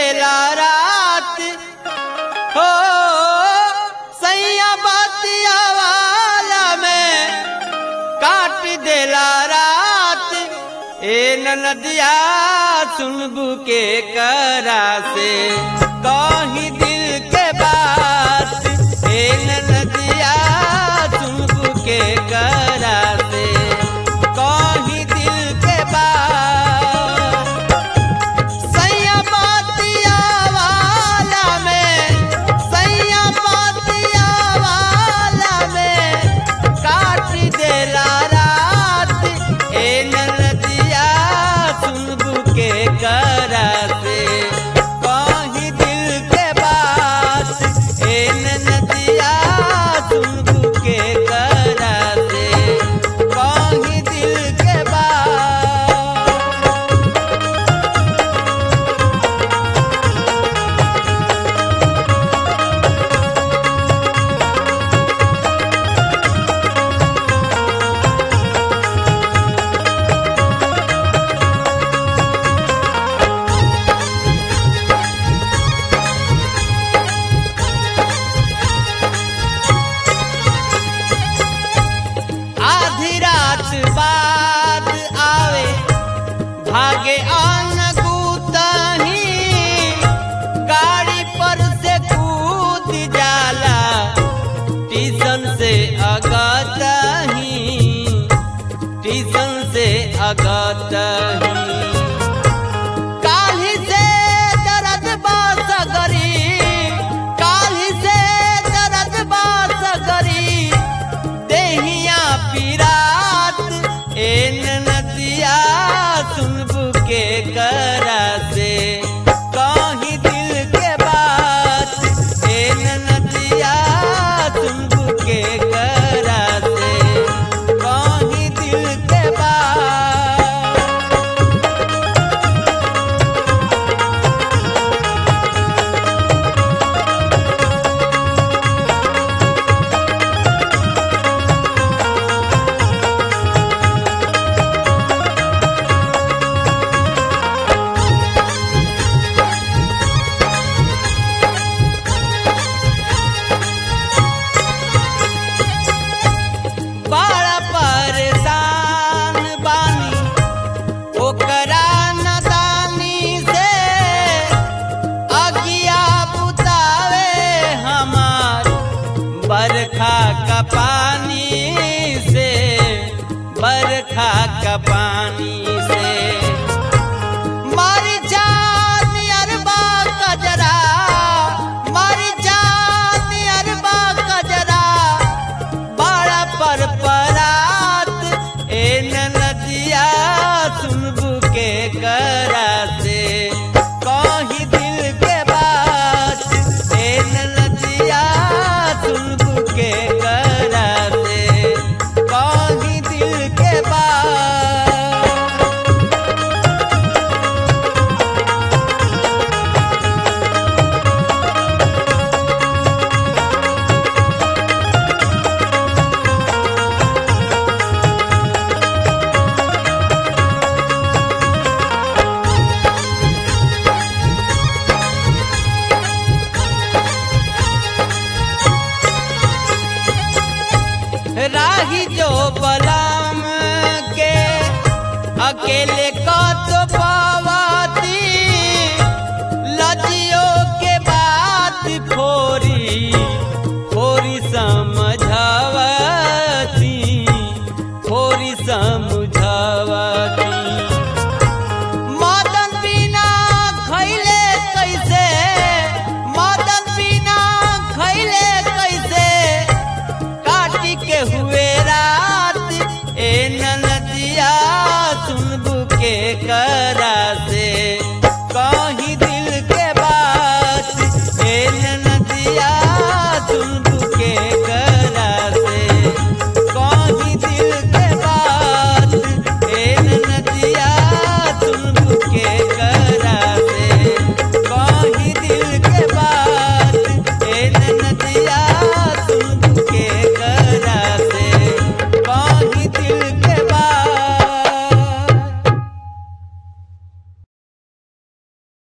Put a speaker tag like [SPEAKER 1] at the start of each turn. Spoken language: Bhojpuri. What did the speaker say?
[SPEAKER 1] देला रात हो सैया बतिया वाला में काट देला रात ए नदिया सुनबू के करा से कहीं दिल के बात ए नदिया सुनबू के करा से कहीं दिल के बात सैया बातिया वाला में सैया बातिया वाला में काट देला रात ए नदिया सुनबू के करा से कहीं दिल के बात ए नदिया सुनबू के करा से कहीं दिल के बात आधी रात बाद आवे भागे आन गुतही गाड़ी पर से कूद जाला टीसन से अगतही टीसन से अगतही काल्हि से दर्द बास गरी काल्हि से दर्द बास गरी देहिया पिरात ए नदिया सुनबू के करा से कहीं दिल के बात ए नदिया सुनबू के करा से कहीं दिल के बात बड़ा परेशान बानी ओकरा नदानी से अगिया बुतावे हमार बरखा का पानी से बरखा का पानी से मर जानी अरबा कजरा मर जानी अरबा कजरा बड़ा पर परात ए नदिया सुनबू के करा से कहीं दिल के बात ए नदिया सुनबू के करा से कहीं दिल के बात राही जो बलाम के अकेले कत पावती लजियो के बात फोरी फोरी समझावती फोरी समझावती